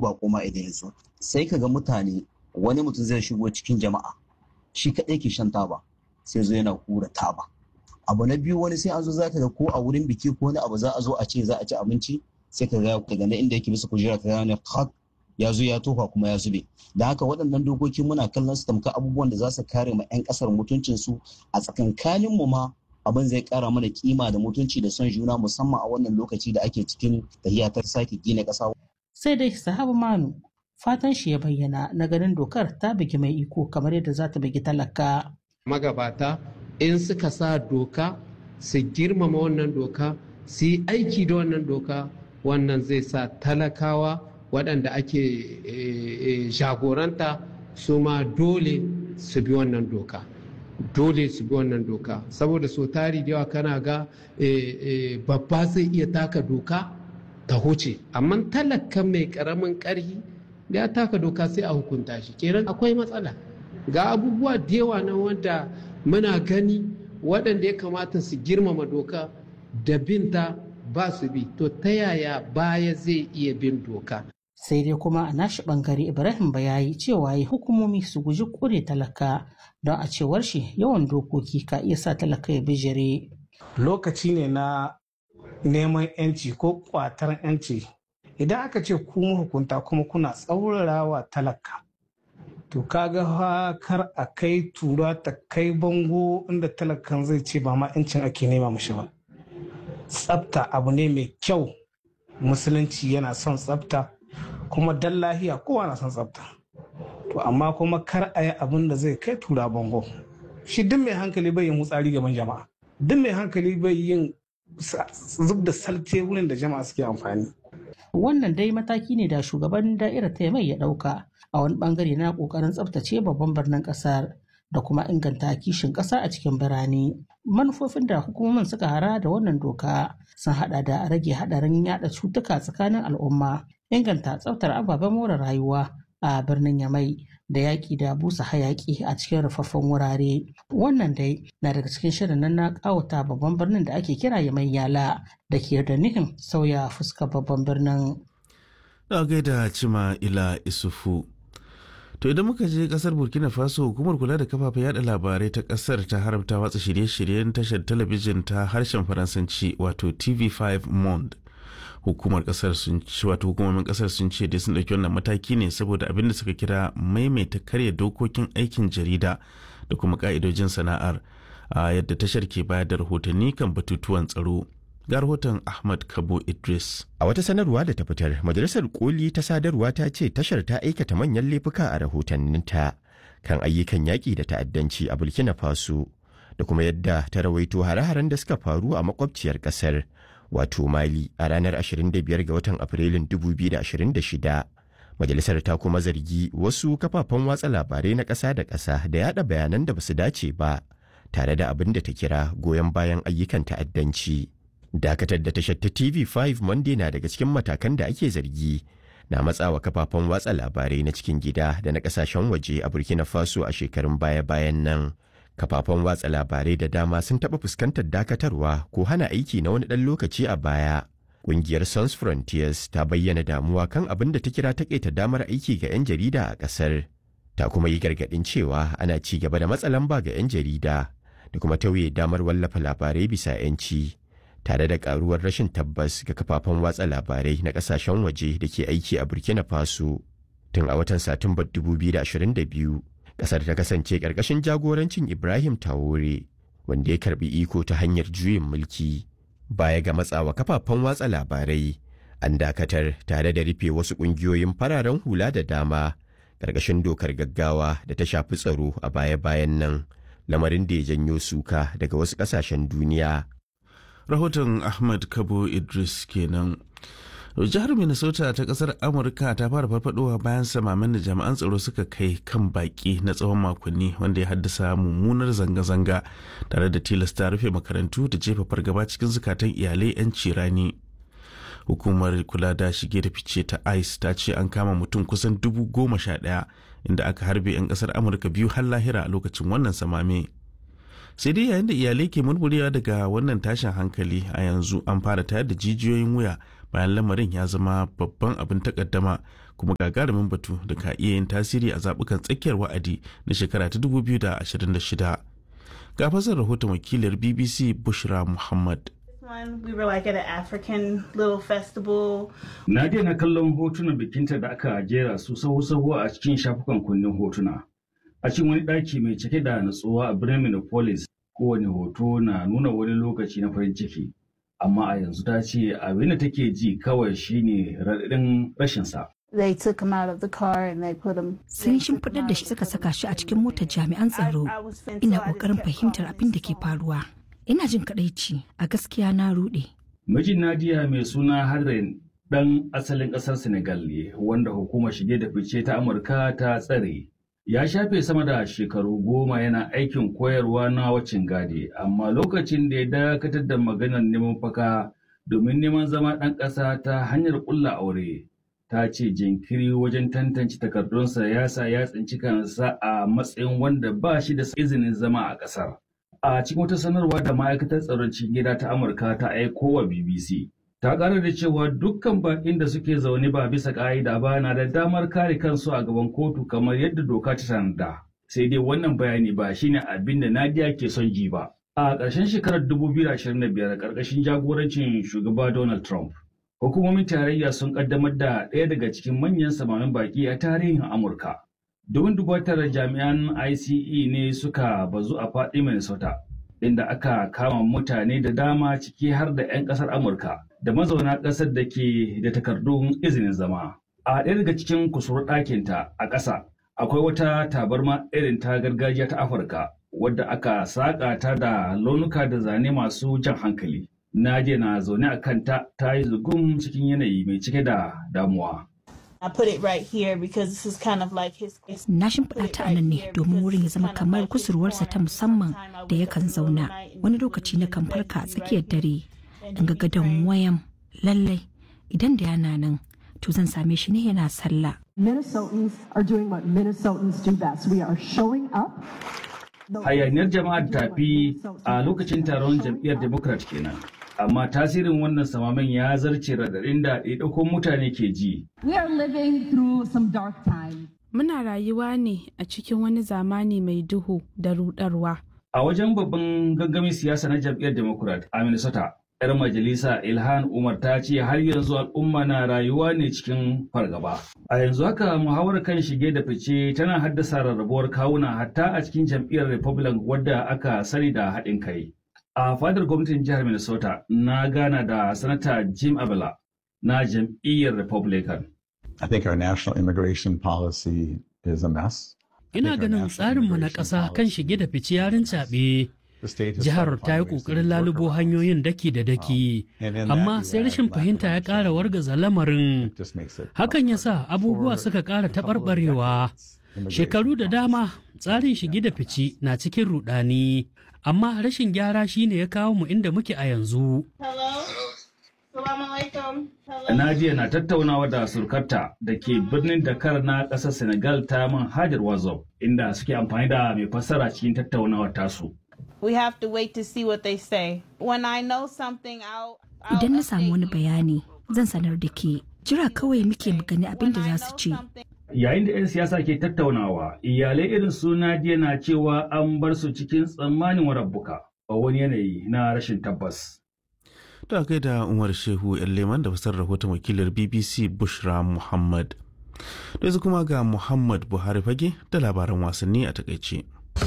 ba koma idan ya zo sai ka ga mutane wani mutum zai shigo cikin jama'a shi kaɗai ke shan taba sai zo yana hura taba abu na biyu wani sai an zo zaka ga ko a wurin biki ko wani abu za a zo a ce za a ci abinci sai ka ga daga nan inda yake bisa kujera ka gane hak ya zo ya tofa kuma ya zube da haka waɗannan dokoki muna kallon su tamka abubuwan da za su kare ma 'yan ƙasar mutuncinsu a tsakankanin mu ma abin zai kara mana kima da mutunci da son juna musamman a wannan lokaci da ake cikin tahiya ta sake gina ƙasa. Sai dai sahabu manu fatan shi ya bayyana na ganin dokar ta bugi mai iko kamar yadda za ta bugi talaka. Magabata in suka sa doka su girmama wannan doka su yi aiki da wannan doka wannan zai sa talakawa waɗanda ake jagoranta su ma dole su bi wannan doka. dole su bi wannan doka saboda so tari da yawa kana ga babba zai iya taka doka ta huce amma talaka mai karamin karhi ya taka doka sai a hukunta shi kenan akwai matsala ga abubuwa da yawa na wanda muna gani waɗanda ya kamata su girmama doka da binta ba su bi to ta yaya baya zai iya bin doka sai dai kuma a nashi bangare ibrahim bayayi cewa yi hukumomi su guji kure talaka don a cewar shi yawan dokoki ka iya sa talaka ya bijire lokaci ne na neman yanci ko kwatar yanci idan aka ce ku hukunta kuma kuna tsaurarawa talaka to kaga kar a kai tura ta kai bango inda talakan zai ce ba ma yancin ake nema mushi ba tsafta abu ne mai kyau musulunci yana son tsafta kuma dan lahiya kowa na son tsafta to amma kuma kar a yi abin da zai kai tura bango shi duk mai hankali bai yin hutsari gaban jama'a duk mai hankali bai yin zub da salte wurin da jama'a suke amfani wannan dai mataki ne da shugaban da'irar ta mai ya dauka a wani bangare na kokarin tsaftace babban birnin kasar da kuma inganta kishin kasa a cikin birane manufofin da hukumomin suka hara da wannan doka sun hada da rage hadarin yada cutuka tsakanin al'umma inganta tsaftar ababen more rayuwa a birnin Yamai da yaƙi da busa hayaƙi a cikin rufaffen wurare. Wannan dai na daga cikin shirin nan na ƙawata babban birnin da ake kira Yamai Yala da ke da nihin sauya fuskar babban birnin. Da gaida cima ila isufu. To idan muka je kasar Burkina Faso hukumar kula da kafafen yada labarai ta kasar ta haramta watsa shirye-shiryen tashar talabijin ta harshen Faransanci wato TV5 Monde. hukumar kasar sun ci wato hukumomin kasar sun ce dai sun ɗauki wannan mataki ne saboda abin da suka kira maimaita karya dokokin aikin jarida da kuma ka'idojin sana'ar a yadda tashar ke bayar da rahotanni kan batutuwan tsaro ga rahoton ahmad kabo idris a wata sanarwa da ta fitar majalisar koli ta sadarwa ta ce tashar ta aikata manyan laifuka a rahotanninta kan ayyukan yaƙi da ta'addanci a burkina faso da kuma yadda ta rawaito hare-haren da suka faru a makwabciyar ƙasar wato mali a ranar 25 ga watan afrilun 2026 majalisar ta kuma zargi wasu kafafen watsa labarai na ƙasa da ƙasa da yada bayanan da basu dace ba tare da abin da ta kira goyon bayan ayyukan ta'addanci dakatar da tashar ta tv5 monday na daga cikin matakan da ake zargi na matsawa kafafen watsa labarai na cikin gida da na ƙasashen waje a burkina faso a shekarun baya-bayan nan kafafen watsa labarai da dama sun taɓa fuskantar dakatarwa ko hana aiki na wani ɗan lokaci a baya. Ƙungiyar Sons Frontiers ta bayyana damuwa kan abin da ta kira taƙaita damar aiki ga 'yan jarida a ƙasar. Ta kuma yi gargaɗin cewa ana ci gaba da matsa lamba ga 'yan jarida da kuma tauye damar wallafa labarai bisa 'yanci. Tare da ƙaruwar rashin tabbas ga kafafen watsa labarai na ƙasashen waje da ke aiki a Burkina Faso. Tun a watan Satumbar 2022, kasar ta kasance ƙarƙashin jagorancin Ibrahim Traore wanda ya karbi iko ta hanyar juyin mulki baya ga matsawa kafafen watsa labarai an dakatar tare da rufe wasu ƙungiyoyin fararen hula da dama ƙarƙashin dokar gaggawa da ta shafi tsaro a baya-bayan nan lamarin da ya janyo suka daga wasu ƙasashen duniya. Rahoton Ahmad Kabo Idris kenan. jihar minnesota ta kasar amurka ta fara farfadowa bayan samamin da jami'an tsaro suka kai kan baki na tsawon makonni wanda ya haddasa mummunar zanga-zanga tare da tilasta rufe makarantu da jefa fargaba cikin zukatan iyalai 'yan cirani hukumar kula da shige da fice ta ice ta ce an kama mutum kusan dubu goma sha ɗaya inda aka harbe 'yan kasar amurka biyu har lahira a lokacin wannan samame sai dai yayin da iyalai ke murmurewa daga wannan tashin hankali a yanzu an fara tayar da jijiyoyin wuya bayan lamarin ya zama babban abin takaddama kuma gagarumin batu da ka iya yin tasiri a zaɓukan tsakiyar wa'adi na shekara ta 2026 ga fasar rahoton wakilar bbc bushra muhammad We were like at an African little festival. Na daina kallon hotunan bikinta da aka jera su sahu-sahu a cikin shafukan kundin hotuna. A cikin wani ɗaki mai cike da natsuwa a birnin Minneapolis, kowane hoto na nuna wani lokaci na farin ciki. Amma a yanzu ta ce abin da take ji kawai shine raɗaɗin rashinsa. They took him out of the car and they put him. Sun shimfiɗar da shi suka saka shi a cikin motar jami'an tsaro. Ina ƙoƙarin fahimtar abin da ke faruwa. Ina jin kaɗaici, a gaskiya na ruɗe. Mijin Nadia mai suna Harren ɗan asalin ƙasar Senegal ne wanda hukumar shige da fice ta Amurka ta tsare. Ya shafe sama da shekaru goma yana aikin koyarwa na wacin gadi, amma lokacin da ya dakatar da maganar neman faka domin neman zama ɗan ƙasa ta hanyar ƙulla aure. Ta ce jinkiri wajen tantance takardunsa ya sa ya tsinci kansa a matsayin wanda ba shi da izinin zama a ƙasar. A cikin wata sanarwa da ma'aikatar tsaron cikin gida ta Amurka ta aiko wa BBC, ta ƙara da cewa dukkan baƙin da suke zaune ba bisa ƙa'ida ba na da damar kare kansu a gaban kotu kamar yadda doka ta tanada. Sai dai wannan bayani ba shine abin da Nadia ke son ji ba. A ƙarshen shekarar 2025 ƙarƙashin jagorancin shugaba Donald Trump, hukumomin tarayya sun ƙaddamar da ɗaya daga cikin manyan samamin baƙi a tarihin Amurka. Domin dubatar jami'an ICE ne suka bazu a faɗi Minnesota, inda aka kama mutane da dama ciki har da 'yan ƙasar Amurka da mazauna ƙasar da ke da takardun izinin zama. A ɗaya daga cikin kusurwar ɗakinta a ƙasa, akwai wata tabarma irin ta gargajiya ta Afirka, wadda aka saƙa ta da launuka da zane masu jan hankali. Nadia na zaune a kanta ta yi zugum cikin yanayi mai cike da damuwa. I put it right here because this is kind of like his. Na shimfiɗa ta a nan ne domin wurin ya zama kamar kusurwarsa ta musamman da yakan zauna. Wani lokaci na kan farka a tsakiyar dare. In ga gadon wayan lallai idan da yana nan to zan same shi ne yana sallah. Minnesotans are doing what Minnesotans do best. We are showing up. Hayaniyar jama'ar tafi a lokacin taron jam'iyyar Democrat kenan. amma tasirin wannan samamen ya zarce raɗaɗin da ɗaiɗaikun mutane ke ji. We are living through some dark times. Muna rayuwa ne a cikin wani zamani mai duhu da rudarwa. A wajen babban gangamin siyasa na jam'iyyar Democrat a Minnesota, 'yar majalisa Ilhan Umar ta ce har yanzu al'umma na rayuwa ne cikin fargaba. A yanzu haka muhawar kan shige da fice tana haddasa rarrabuwar kawuna hatta a cikin jam'iyyar Republican wadda aka sani da haɗin kai. A fadar gwamnatin jihar Minnesota na gana da Sanata Jim Abela na jam'iyyar Republican. I think our national immigration policy is a mess. Ina ganin tsarinmu na ƙasa kan shige da fice yarin caɓe. Jihar ta yi ƙoƙarin lalubo hanyoyin daki da daki, amma sai rashin fahimta ya ƙara wargaza lamarin. Hakan ya sa abubuwa suka ƙara taɓarɓarewa. Shekaru da dama tsarin shige da fice na cikin rudani. amma rashin gyara shine ya kawo mu inda muke a yanzu. Nadia na tattaunawa da surkarta da ke birnin Dakar na ƙasar Senegal ta manhajar WhatsApp inda suke amfani da mai fassara cikin tattaunawar tasu. We have to wait to see what they say. When I know something I'll Idan na samu wani bayani zan sanar da ke jira kawai muke magani abin da za su ce. Yayin da 'yan siyasa ke tattaunawa, iyalai irin su Nadia na cewa an bar su cikin tsammanin warabbuka a wani yanayi na rashin tabbas. Da kai da Umar Shehu ‘yan leman da fasar rahoton wakilar BBC Bushra Muhammad. Da kuma ga Muhammad Buhari fage da labaran wasanni a takaice.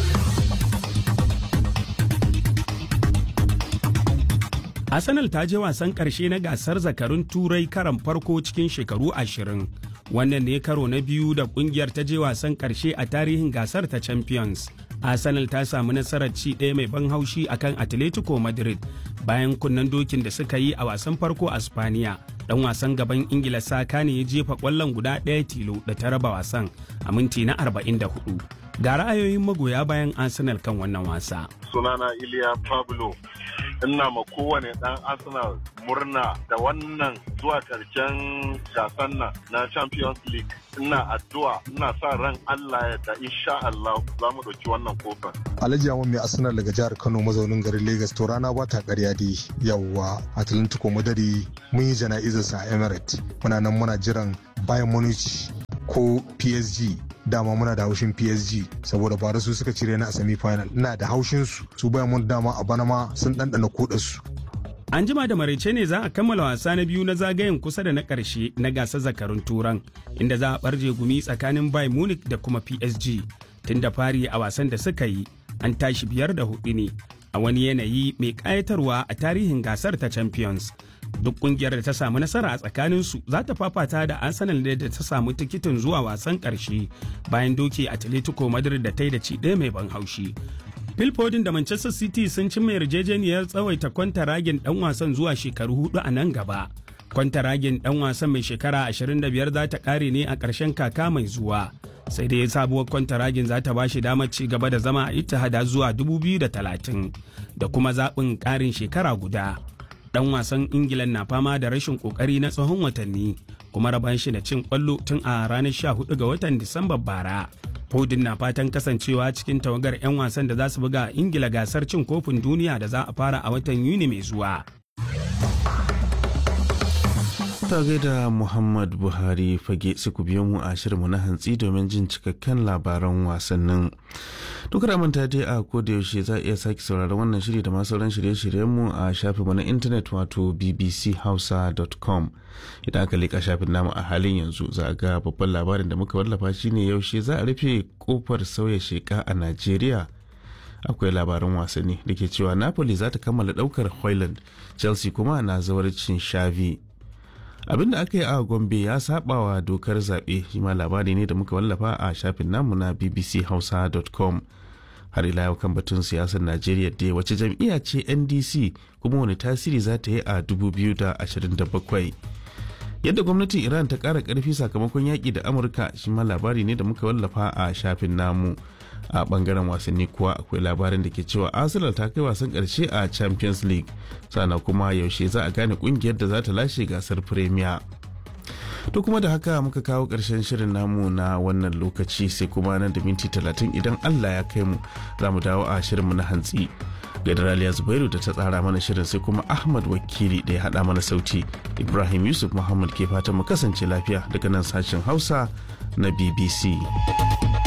Arsenal ta je wasan ƙarshe na gasar zakarun turai karan farko cikin shekaru ashirin. Wannan ne karo na biyu da kungiyar ta je wasan ƙarshe a tarihin gasar ta Champions. Arsenal ta samu nasarar ci ɗaya mai ban haushi akan Atletico Madrid bayan kunnen dokin da suka yi a wasan farko a Spaniya. Dan wasan gaban Ingila Saka ne ya jefa ƙwallon guda ɗaya tilo da ta raba wasan a minti na 44. Ga ra'ayoyin magoya bayan Arsenal kan wannan wasa. Sunana Iliya Pablo ina ma kowane dan arsenal murna da wannan zuwa karshen gasan nan na champions league ina addu'a ina sa ran allah ya da insha allah za mu ɗauki wannan kofar alhaji yawon mai arsenal daga jihar kano mazaunin garin lagos to rana ba ta karya dai yawwa atlantico madari mun yi jana'izarsa a emirates muna nan muna jiran bayan munich ko psg dama muna da haushin PSG saboda bara su suka cire ni a semi final ina da haushin su su bayan mun dama a bana ma sun dandana kudin su An jima da maraice ne za a kammala wasa na biyu na zagayen kusa da na ƙarshe na gasar zakarun turan inda za a barje gumi tsakanin Bayern Munich da kuma PSG tun da fari a wasan da suka yi an tashi biyar da hudu ne a wani yanayi mai ƙayatarwa a tarihin gasar ta Champions. duk kungiyar da ta samu nasara a tsakaninsu za ta fafata da arsenal da ta samu tikitin zuwa wasan karshe bayan doke atletico madrid da ta yi da ci ɗaya mai ban haushi phil foden da manchester city sun cimma yarjejeniyar tsawaita kwantaragen dan wasan zuwa shekaru hudu a nan gaba kwantaragen dan wasan mai shekara 25 za ta kare ne a ƙarshen kaka mai zuwa sai dai sabuwar kwantaragen za ta bashi damar ci gaba da zama a ittihada zuwa 2030 da kuma zaɓin ƙarin shekara guda dan wasan ingilan na fama da rashin kokari na tsawon watanni kuma raban shi da cin kwallo tun a ranar 14 ga watan disamba bara Foden na fatan kasancewa cikin tawagar 'yan wasan da za su buga ingila gasar cin kofin duniya da za a fara a watan yuni mai zuwa Ta gaida Muhammad Buhari fage su ku biyo mu a shirinmu na hantsi domin jin cikakken labaran wasannin. Duk manta dai a koda yaushe za a iya sake sauraron wannan shiri da masu sauran shirye-shiryenmu a shafinmu na intanet wato bbchausa.com. Idan aka leƙa shafin namu a halin yanzu za a ga babban labarin da muka wallafa shine yaushe za a rufe kofar sauya sheka a Najeriya. akwai labaran wasanni da ke cewa napoli za ta kammala daukar hoyland chelsea kuma na zawarcin shavi abinda aka yi a gombe ya saba wa dokar zaɓe shi ma labari ne da muka wallafa a shafin namu na bbchausa.com har ila yau kan batun siyasar najeriya da wace jam'iyya ce ndc kuma wani tasiri za ta yi a 2027 yadda gwamnatin iran ta ƙara ƙarfi sakamakon yaƙi da amurka shi ma labari ne da muka wallafa a shafin namu a bangaren wasanni kuwa akwai labarin da ke cewa arsenal ta kai wasan karshe a champions league sana kuma yaushe za a gane kungiyar da za ta lashe gasar premier to kuma da haka muka kawo karshen shirin namu na wannan lokaci sai kuma nan da minti talatin idan allah ya kai mu za mu dawo a shirinmu na hantsi Gadaraliya Zubairu da ta tsara mana shirin sai kuma Ahmad Wakili da ya haɗa mana sauti. Ibrahim Yusuf Muhammad ke fatan mu kasance lafiya daga nan sashen Hausa na BBC.